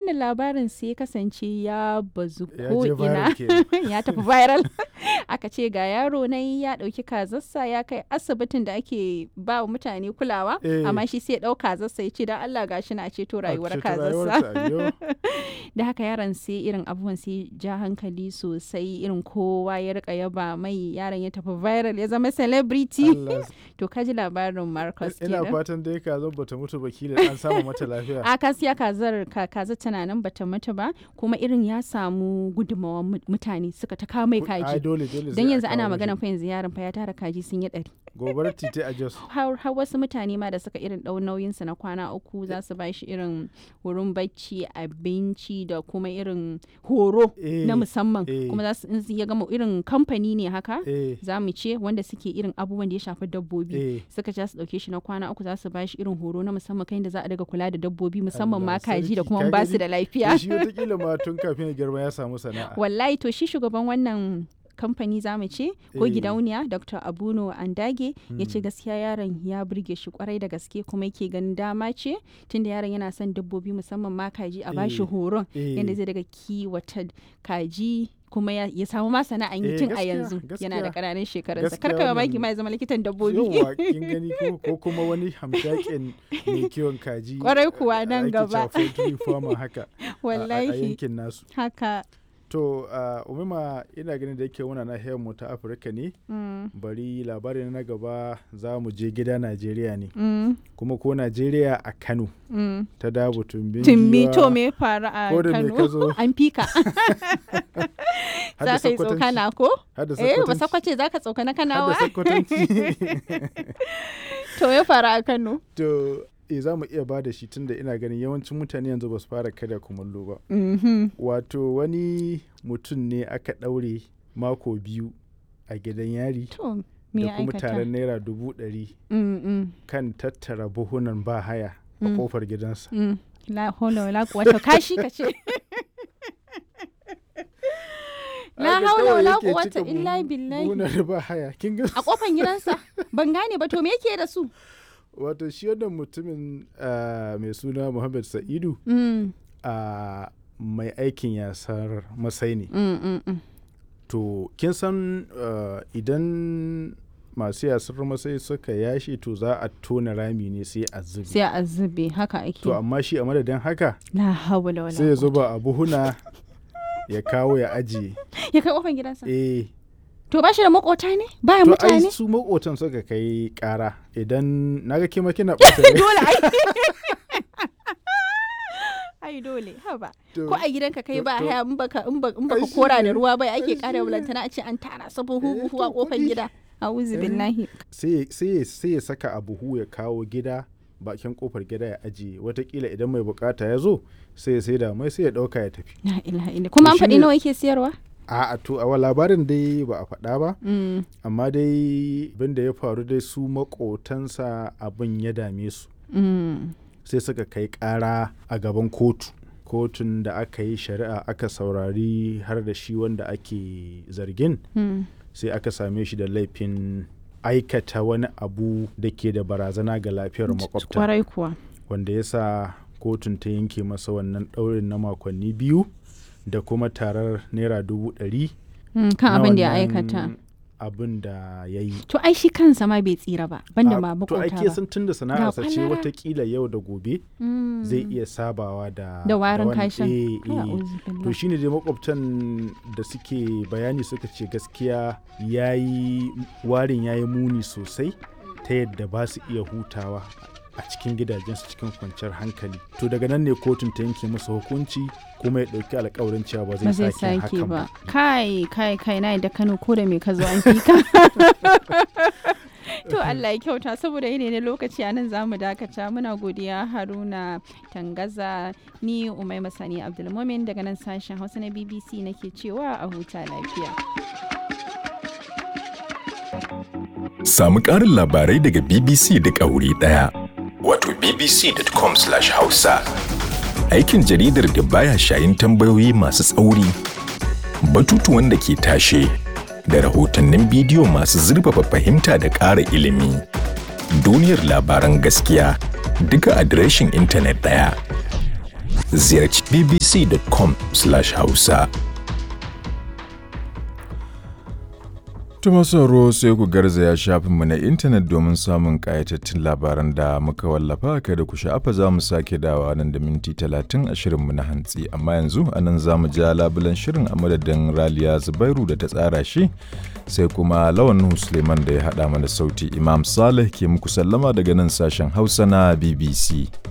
wannan labarin sai ya kasance ya bazu Ya ko je ina viral kenan. ya tafi viral aka ce ga yaro na ya dauki kazarsa ya kai asibitin da ake ba wa mutane kulawa Eh. amma shi sai ya dau kazarsa ya ce dan Allah gashi na ceto rayuwar ceto kazarsa rayuwarsa, ayyo. da haka yaron sai irin abubuwan sai ja hankali sosai irin kowa ya rika yaba mai yaron ya tafi viral ya zama celebrity Allah to kaji labarin Marcus ina kenan fatan dai ka zo bata mutu ba kila an samu mata lafiya a kasiya kazar ka kaza tana nan bata mutu ba kuma irin ya samu gudunmawar mu- mutane suka ta kawo mai ai kaji dole dole sai don a yanzu ana kawo magana mashi. fa yanzu yaron fa ya tara kaji sun yi ɗari gobarar titi a jos har har wasu mutane ma da suka irin ɗau nauyinsa na kwana uku za su ba shi irin wurin bacci abinci da kuma irin horo Eh, na musamman eh. kuma za su in su ya gama irin kamfani ne haka eh za mu ce wanda suke irin abubuwan da ya shafi dabbobi eh suka ja su dauke shi na kwana uku za su ba shi irin horo na musamman kan da za a daga kula da dabbobi musamman ma Allah kaji da sarki, kuma ka ba su gani? da to lafiya shi wataƙila ma tun kafin ya girma ya samu sana'a wallahi to shi shugaban wannan kamfani za mu ce ko Eh. gidauniya dr abuno andage ya ce gaskiya yaron ya burge shi kwarai da gaske kuma yake ganin dama ce tunda yaron yana son dabbobi musamman ma kaji a bashi Eh. horon Eh. yadda zai daga kiwata kaji kuma ya, ya samu ma sana'an yi Eh, tun a gaskiya, yanzu yana da gaskiya. ƙananan shekarunsa Gaskiya kar ka mamaki wannan- ma ya zama likitan dabbobi yauwa kin gani ko ko kuma wani hamshakin mai kiwon kaji Kwarai kuwa a- nan ake gaba. cewa poultry farmer haka a- a- a wallahi yankin nasu haka to uh, umima ina ganin da yake muna nahiyar mu ta afirka ne mm, bari labarin na gaba za mu je gida najeriya ne mm, kuma ko najeriya a kano mm. ta dabu tumbin Timmi giwa, to me ya faru a ko da me ka Kano? zo? An fika. har da Za ka yi Sokotanci, tsokana ko? har da Eh, ba Sokotanci, sakwace za ka tsokana har da kanawa? Sokotanci. To ya faru a Kano. to e za mu iya ba da shi tunda ina ganin yawancin mutane yanzu ba su fara kada kumallo ba Mhm. wato wani mutum ne aka ɗaure mako biyu a gidan yari To me da ya kuma aikata? taron naira dubu ɗari Mm, mm, kan tattara buhunan ba haya a Mm. kofar gidansa mm. La haula wala quwwata kashi ka ce. La Haka haula kawai wala yake quwwata cika illa buhu- billahi. buhunan ba haya kin ga A kofan gidansa. Ban gane ba to me yake da su? wato shi wannan mutumin ah, mai suna Muhammad Sa'idu Mm, a mai aikin yasar masai ne mm, mm, mm. to kin san uh, idan masu yasar masai suka yashi to za a tona rami ne sai a zubi Sai a zube haka ake. to amma shi a madadin haka La haula wala sai ya quwwata. zuba a buhuna ya kawo ya ajiye Ya kai kofan gidansa. eh To ba shi da makota ne? Baya to ai mutane? su makotan suka kai kara idan naga kima kina ɓata rai. dole ai ai dole haba To- ko a gidanka kai to- ba to- haya in baka in ba- in baka Ai shi kora da ne, ruwa bai ai ake shi kara ne. bulantana a ce an tara su buhu Eh, buhu a to kofar kuɗi. gida a'udhu Eh. billahi sai sai sai ya saka a buhu ya kawo gida bakin kofar gida ya ajiye watakila idan mai bukata ya zo sai ya saida mai sai ya dauka ya tafi la ilaha illa kuma an shi faɗi ne- nawa yake siyarwa a to a labarin dai ba a faɗa ba Mm, amma dai abin da ya faru dai su makotansa abin ya dame su mm, sai suka kai ƙara a gaban kotu kotun da aka yi shari'a aka saurari har da shi wanda ake zargin mm. sai aka same shi da laifin aikata wani abu da ke da barazana ga lafiyar makwabta kwarai kuwa wanda ya sa kotun ta yanke masa wannan ɗaurin na makonni biyu da kuma tarar naira dubu ɗari Mm, kan na abin da ya wannan aikata abin da ya yi to ai shi kansa ma bai tsira ba banda ma to makota ake ba sun tun da sana'arsa ce kwalara. watakila yau da gobe Mm, zai iya sabawa da da warin wani- kashin eh, eh. A'udhu to billahi. shine dai makwabtan da suke bayani suka ce gaskiya yayi warin yayi muni sosai ta yadda ba su iya hutawa a cikin gidajensu cikin kwanciyar hankali to daga nan ne kotun ta yanke masa hukunci kuma ya ɗauki alkawarin cewa ba ba zai zai sake sake hakan ba ba kai kai kai na da kano ko da me ka zo an fi ka to Allah ya kyauta saboda yene ne lokaci anan zamu dakata muna godiya Haruna Tangaza ni Umai Masani Abdulmumin daga nan sashen Hausa na BBC nake cewa a huta lafiya Samu ƙarin labarai daga BBC duk a wuri ɗaya. Wato bbc.com/hausa. Aikin jaridar da baya shayin tambayoyi masu tsauri, batutuwan da ke tashe, da rahotannin bidiyo masu zurfafa fahimta da ƙara ilimi. Duniyar labaran gaskiya duka adireshin intanet ɗaya. ziyarci bbc.com/hausa. Tuma sauro sai ku garzaya shafinmu na intanet domin samun ƙayatattun labaran da muka wallafa kada ku sha'afa za mu sake dawa nan da minti talatin a shirinmu na hantsi amma yanzu a nan za mu ja labulan shirin a madadin raliya zubairu da ta tsara shi sai kuma lawan Suleiman da ya haɗa mana sauti imam saleh ke muku sallama daga nan sashen hausa na bbc